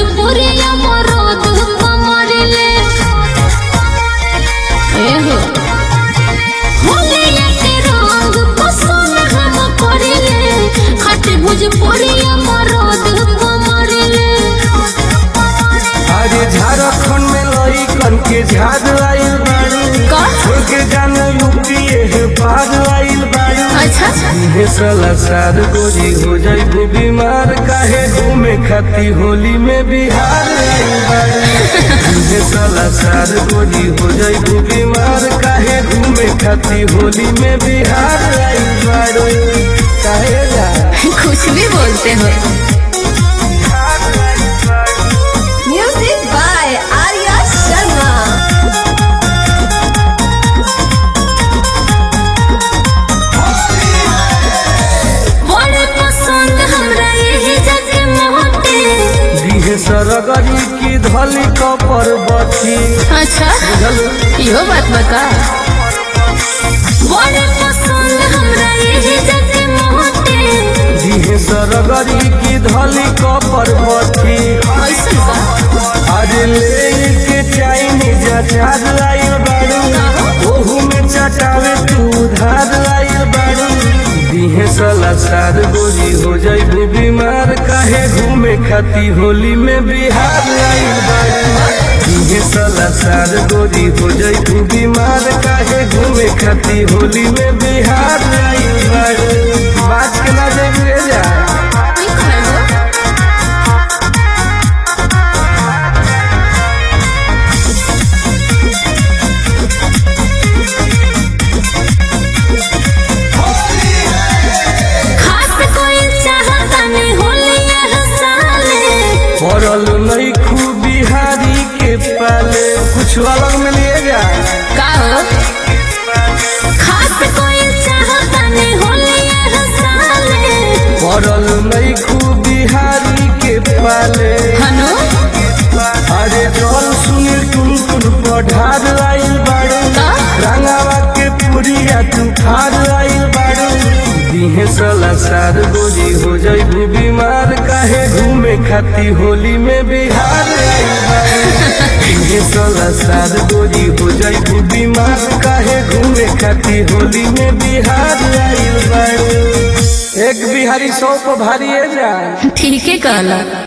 भोजपुरिया मरद कमरिले एहो होलिया के रंग पसंद हम करिले खट भोजपुरिया मरद कमरिले अरे झारखंड में लइकन के झाड़ आइल बाड़ू का? छोड़ के जाने यूपी है पार आइल बाड़ू अच्छा इहे साला सार गोरी हो जाइबू बीमार काहे घूमे खाती होली में बिहार आइल बाड़ू इहे साला सार गोरी हो जाइबू बीमार काहे घूमे खाती होली में बिहार आइल बाड़ू काहे जा कुछ भी बोलते हो Music by Arya Sharma. बड़े पसंद हमरा यही जग मोटे दिहे सरगरी की धली कपर बची अच्छा इहो बात बता बड़े पसंद हमरा यही जग मोटे दिहे सरगरी की धली कपर बची ऐसन का अरे ले के चाइनीज अचार आइल बाड़ू ओहू में चटावे तू उधार आइल बाड़ू दिहे सला सार गोरी हो जाइबू बीमार काहे घूमे खाती होली में बिहार आइल बाड़ू दिहे सला सार गोरी हो जाइबू बीमार काहे घूमे खाती होली में बिहार आइल बाड़ू बात के ना जाइबू रे जा ई कहल हो खास कोई चाहता नहीं होलिया हसाले पड़ल नहीं खूब बिहारी के पाले कुछ अलग में लिए जा का हो खास कोई चाहता नहीं होलिया हसाले पड़ल नहीं खूब बिहारी के पाले हनु अरे चल सुनील तुम तुम पढ़ार आइल बाड़ू का? रंगावा के पुरिया तू खार आइल बाड़ू दिहे सला सार गोरी हो जाइबू बीमार काहे घूमे खाती होली में बिहार आइल बाड़ू दिहे सला सार गोरी हो जाइबू बीमार काहे घूमे खाती होली में बिहार आइल बाड़ू एक बिहारी सौ को भारी है जाए ठीक है कहला